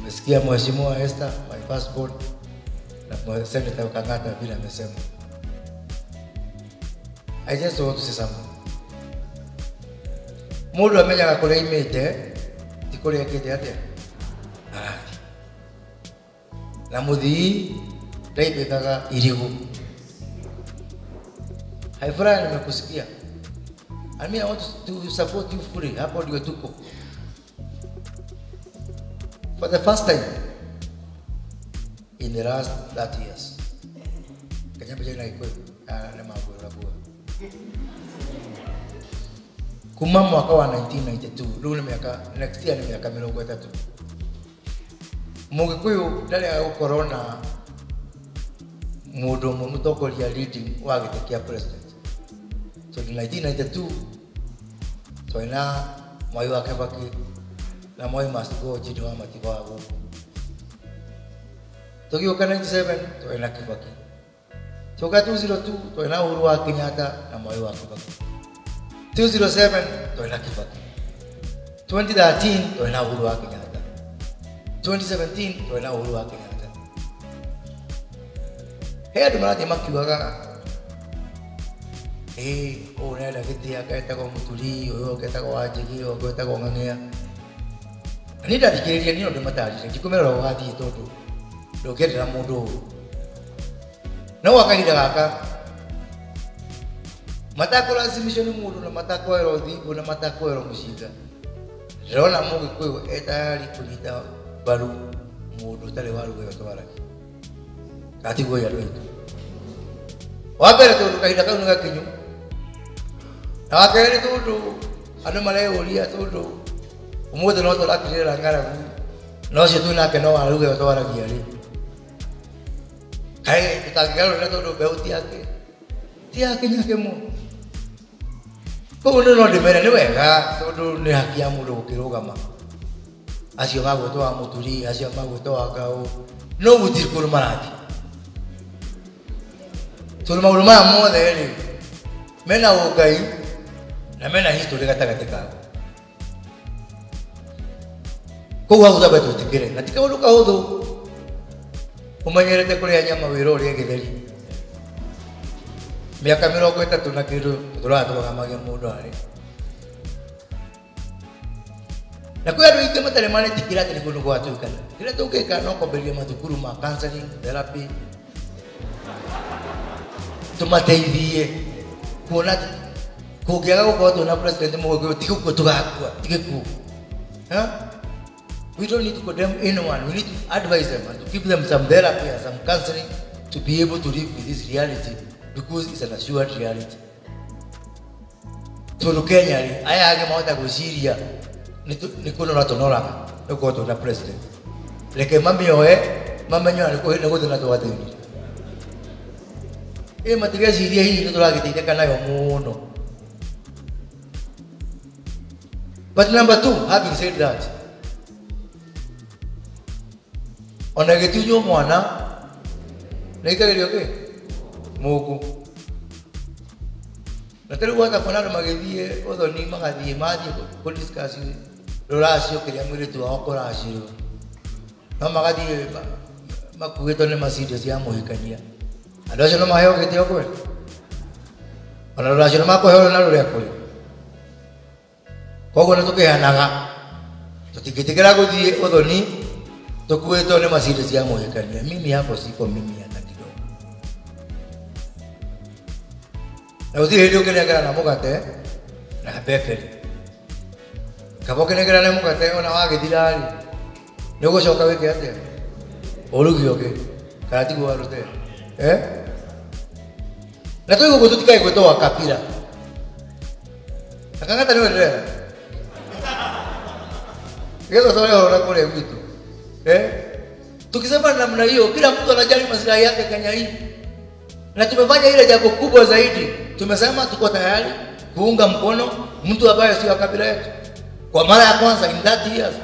Umesikia Mheshimiwa Esther, my firstborn, na Senator Kang'ata vile amesema. I just want to say something. Mundu amenyaga kuria imite ti kuria ekite atia arathi na muthii ndaibikaga irigu haifurahi nimekusikia I mean, I want to support you fully. Hapo ndio tuko. For the first time in the last 30 years. Kenya bija na iko na mambo ya bua. Kuma mwaka wa 1992, rĩu nĩ miaka next year nĩ miaka mĩrongo ĩtatũ. Mũgĩkũyũ ndarĩ agũkorwo na mũndũ ũmwe mũtongoria leading wa gĩtĩ kĩa president. So in 1992 twaina Mwai wa Kibaki na Moi must go chini wa matiba wa guku. Tugiuka 97 twaina Kibaki. Tuka 202 twaina Uhuru wa Kenyatta na Mwai wa Kibaki. 207 twaina Kibaki. 2013 twaina Uhuru wa Kenyatta. 2017 twaina Uhuru wa Kenyatta. He andũ marathiĩ makiugaga ĩĩ ũũ ũrenda gĩtĩ aka etagwo mũturi ũyũ ũngĩ etagwo wanjigi ũyũ ũngĩ etagwo ng'ang'ia na niĩ ndathikĩrĩria niĩ ndĩmatarĩria ndikũmerera ũgathiĩ tondũ ndũngĩendera mũndũ ũũ no gwa kahinda gaka matakũracimicwo nĩ mũndũ na matakwoerwo thingo na matakwoerwo mũcinga ndĩrona mũgĩkũyũ etayari kũnyita mbaru mũndũ ũtarĩ waruga ĩyo twaragia gatiguo andũ aitũ wa mbere tondũ kahinda kau nĩ gakinyu na wa kerĩ tondũ andũ mareyũria tondũ ũmũthĩ no tũrakirĩra ng'aragu na ũcio twĩ nake no waruga ĩyo twaragia rĩ kaĩ tũtangĩgarũrĩra tondũ mbeũ ti yake ti yake nyake mo koguo nĩ no ndĩmere nĩ wega tondũ nĩ haki ya mũndũ gũkĩrũgama acio magwĩtwo wa mũturi acio magwĩtwo wa ngaũ no gũtirĩ kũrũ marathiĩ tondå maå ndå maya mothe rä mena å ngai na mena history gatagatä kao koguo hau tamba twä tä kä re na ti kaå ndå kahå thå å menyerete kå rä a nyama wä ra å rä a gä theri mä aka mä rongo ä tatå na kä ndå tå ratågamagia må ndå arä na kwä andå aingä matarä maretä atä nä kå ndå gwatuä kana kä rä a tå ngä ka no kwambä mathukuru ma counseling, therapy tumateithie kuona kũngĩaga gũkorwo twĩna president mũgĩkũyũ ti gũkua tũgakua ti gĩkuũ Huh? we don't need to condemn anyone we need to advise them and to give them some therapy and some counseling to be able to live with this reality because it's an assured reality tondũ kenya rĩ aya angĩ mahota gwĩciria nĩ kũnora tũnoraga nĩ gũkorwo twĩna president reke mamĩoe mamenyona nĩ gũthĩna twathĩnire ä matigeciria hihi nä tå ragä teithäka nayo må no but number two having said that ona gä tunywo mwana nä ikagä rio kä må ngå na tä rä u wata kuona andå magä thiä å thoni magathiä mathiä rå racio kä rä a mwä rä tu wao kå racio no magathiä makuä two nä macindio cia må hikania andå acio no maheo gä tä o kwä ona rå racio nä makåheo na rå rä a kå rä koguo nä tå kä heanaga tå tingä tä kä ra gå thiä å thoni tå kuä two nä macindio cia må hikania mimi hapo siko mimi hata kidogo na å tirä hä ndä å kä nengera na må gate na mbekeri kaba å kä nengera na må gate ona wagä thirarä nä å gå coka wä ke atä å rugi å gä kana tiguo warå te eh? na tå igå tå tikae gwä two wakabira akang'ata nä wenderera getha tore horo kå rä a gwitå eh? tukisema namna hiyo kila mtu anajali maslahi yake Kenya hii na tumefanya ile jambo kubwa zaidi tumesema tuko tayari kuunga mkono mtu ambaye sio kabila yetu kwa mara ya kwanza in that years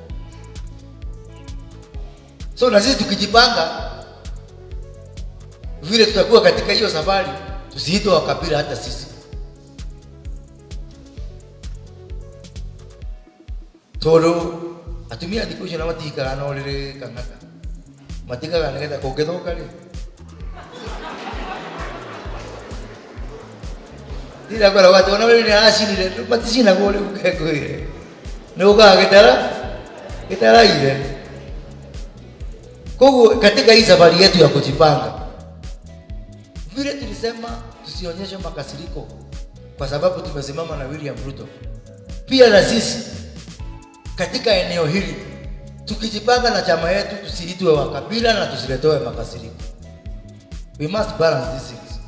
so na sisi tukijipanga vile tutakuwa katika hiyo safari tusiitwe wa kabila hata sisi tondu atumia thikå icio na matikaga no rä rä kang'ata matikaga nä getha kå ngä thå ka rä ndirakoragwo atä ona rä nä aracinire maticinagwo rä u kengå ire nä gå kaga gä tara gä taraire koguo katika hii safari yetu ya kujipanga vile tulisema tusionyeshe makasiriko kwa sababu tumesimama na William Ruto. Pia na sisi katika eneo hili tukijipanga na chama yetu, tusiitwe wa kabila na tusiletewe makasiriko. We must balance these things.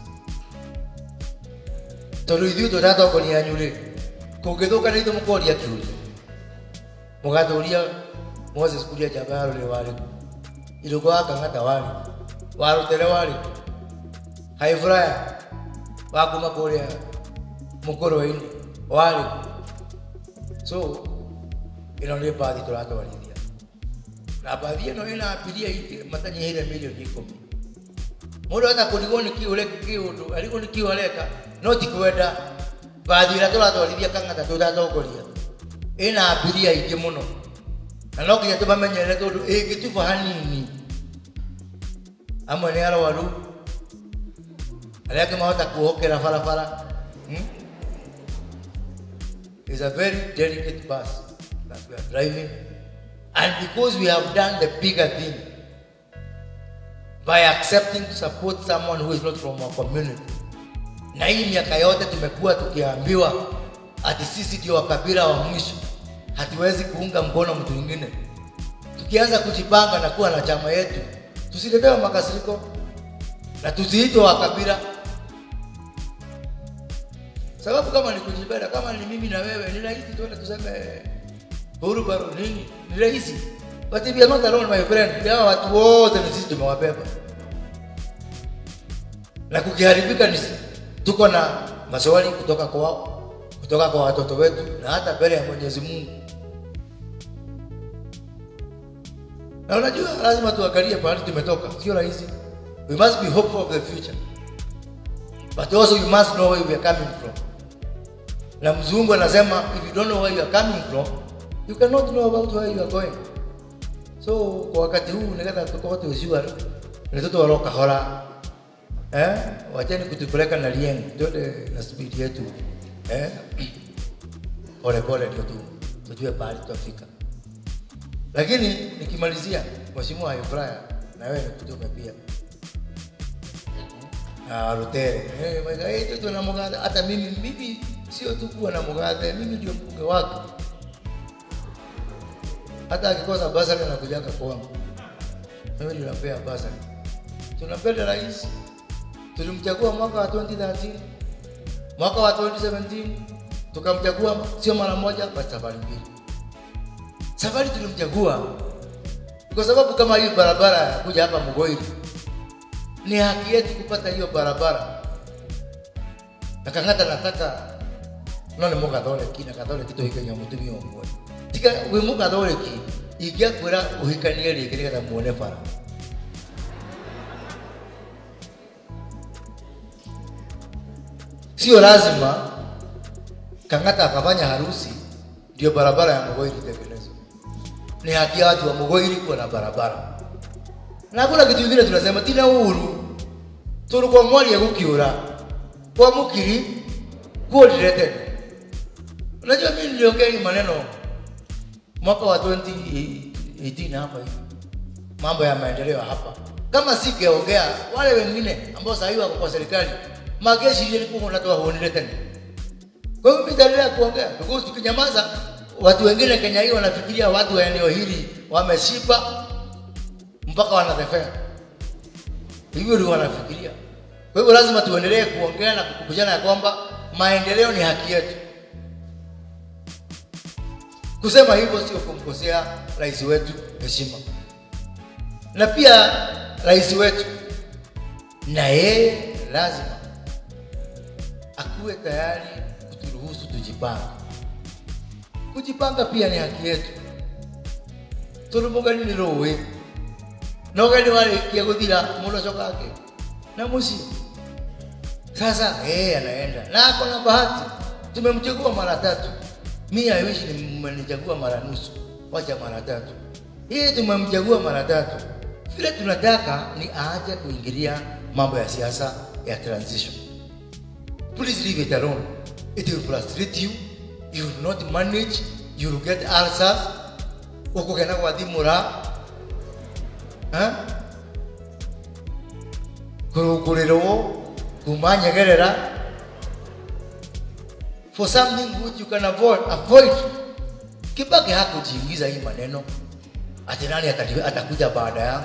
tondu ithuĩ tũtatongoria anyu rĩ kũngĩthũka nĩ ithuĩ mũkoria kĩũria mũgatũria Moses kuria njamba ya rũrĩ warĩ kũ irũko wa kang'ata warĩ kũ wa rũtere warĩ kũ haifuraya wa kuma kũrĩa mũkũrũ-inĩ warĩ kũ so ĩno nĩ mbathi tũratwarithia na mbathi ĩno ĩna mbiria ingĩ matanyihĩire milioni ikũmi mũndũ ata kũrigwo nĩ kiũ reka kĩũndũ arigwo nĩ kiũ areka no ti kwenda mbathi ĩrĩa tũratwarithia kang'ata tũtatongoria ĩna mbiria ingĩ mũno na no nginya tũmamenyerere tondũ ĩngĩtuba hanini amwe nĩ arwaru arĩa angĩ mahota kuohokera barabara hmm? is a very delicate bus that we are driving and because we have done the bigger thing by accepting to support someone who is not from our community na hii miaka yote tumekuwa tukiambiwa ati sisi ndio wakabila wa mwisho hatuwezi kuunga mkono mtu mwingine tukianza kujipanga na kuwa na chama yetu tusiletewe makasiriko na tusiitwe wakabila sababu kama ni kujipenda kama ni mimi na wewe ni rahisi tuende tuseme huru baro nini ni rahisi but if you are not alone my friend hawa watu wote ni sisi tumewabeba na kukiharibika ni tuko na maswali kutoka kwao kutoka kwa watoto wetu na hata mbele ya Mwenyezi Mungu na unajua lazima tuangalie pahali tumetoka sio rahisi we must be hopeful of the future but also you must know where we are coming from na mzungu anasema if you don't know where you are coming from you cannot know about where you are going so kwa wakati huu nigetha tukorwo tuciua nä tå twarwo kahora eh? wacheni kutupeleka na lieng twende na speed yetu eh? pole pole ndio tu tujue pahali tutafika lakini nikimalizia mheshimiwa Ifraya na wewe nikutume pia na Rutere eh mega eh tu na mugathe hata mimi mimi sio tu kuwa na mugathe mimi ndio mbunge wake hata akikosa basari anakujaga kwangu mimi ndio nampea basari tunampenda rais tulimchagua mwaka wa 2013 mwaka wa 2017 tukamchagua sio mara moja bali safari mbili safari tulimchagua kwa sababu kama hii barabara ya kuja hapa Mugoiri ni haki yetu kupata hiyo barabara na kang'ata nataka no nä må gathoreki na gathoreki tå hikagia må tumia å mwe tiga wä må gathoreki ingäakwä ra å hikanie rä ngä nä getha muone bara sio lazima kang'ata akafanya harusi ndio barabara ya Mugoiri itengenezwe. Ni haki ya watu wa Mugoiri kuwa na barabara, na hakuna kitu kingine tunasema tina uhuru tulikuwa mwaria gukiura kwa mukiri kuolire tena. Unajua mimi niliongea hii maneno mwaka wa 2018 hapa hivi, mambo ya maendeleo hapa. Kama singeongea wale wengine ambao sasa hivi wako kwa serikali mageshi ile ilikuwa unatoa huonile tena. Kwa hiyo nitaendelea kuongea because tukinyamaza, watu wengine Kenya hii wanafikiria watu wa eneo hili wameshiba mpaka wanatefea, hivyo ndio wanafikiria. Kwa hivyo lazima tuendelee kuongea na kukumbushana ya kwamba maendeleo ni haki yetu. Kusema hivyo sio kumkosea rais wetu heshima, na pia rais wetu na yeye lazima akuwe tayari kuturuhusu tujipange. Kujipanga pia ni haki yetu. Turumugani ni rũĩ na ũgeni warĩkia gũthira mũndũ acoka ake na mũciĩ sasa yeye anaenda na ako na bahati tumemchagua mara tatu mi I wish ni mmenichagua mara nusu wacha mara tatu. Hii tumemchagua mara tatu, vile tunataka ni aache kuingilia mambo ya siasa ya transition. Please leave it alone. It will frustrate you. You will not manage. You will get ulcers. Ukugenda kwa thimura. Eh? Kurukurirwo kumanyegerera for something which you can avoid avoid Kibaki hakujiingiza hii maneno ati nani atati- atakuja baada yangu.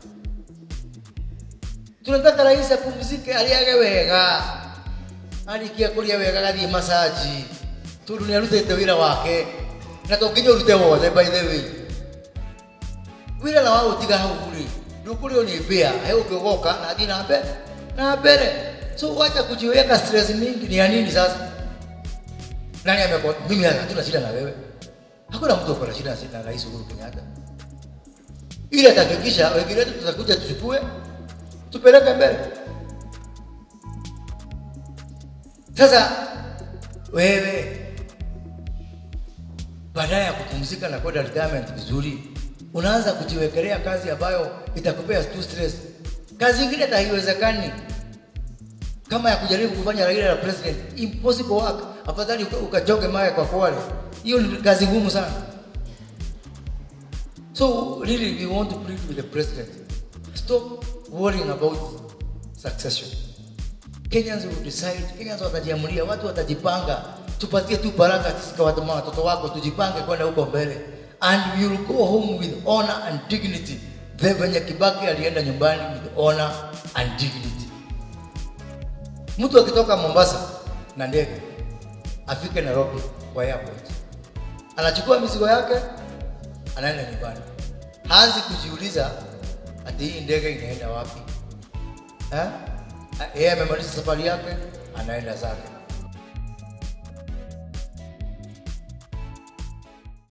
Tunataka rais apumzike, aliage wega, arikia kuria wega, gathie masaji tondu nĩ arutĩte wĩra wake na to nginya ũrute wothe by the way wĩra na wa gũtiga hau rĩ ndũkũrĩo nĩ mbĩa he ũngĩ ũgoka na athiĩ na mbere na mbere so wacha kujiweka stress mingi ni ya nini sasa nani amekuwa mimi hatuna shida na wewe hakuna mtu ako na shida na rais Uhuru Kenyatta ili atahakikisha wengine wetu tutakuja tuchukue tupeleke mbele sasa wewe baadaye ya kupumzika na kwenda retirement vizuri unaanza kujiwekelea kazi ambayo itakupea tu stress kazi ingine hata haiwezekani kama ya kujaribu kufanya Raila la president impossible work afadhali uka- ukajoge mawe kwa kwale hiyo ni kazi ngumu sana so really we want to plead with the president stop worrying about succession Kenyans will decide Kenyans watajiamulia watu watajipanga tupatie tu baraka sisi kwa watu watoto wako tujipange kwenda huko mbele and we will go home with honor and dignity the venye Kibaki alienda nyumbani with honor and dignity mtu akitoka Mombasa na ndege afike Nairobi kwa airport, anachukua mizigo yake, anaenda nyumbani, haanzi kujiuliza ati hii ndege inaenda wapi eh? Yeye amemaliza safari yake, anaenda zake.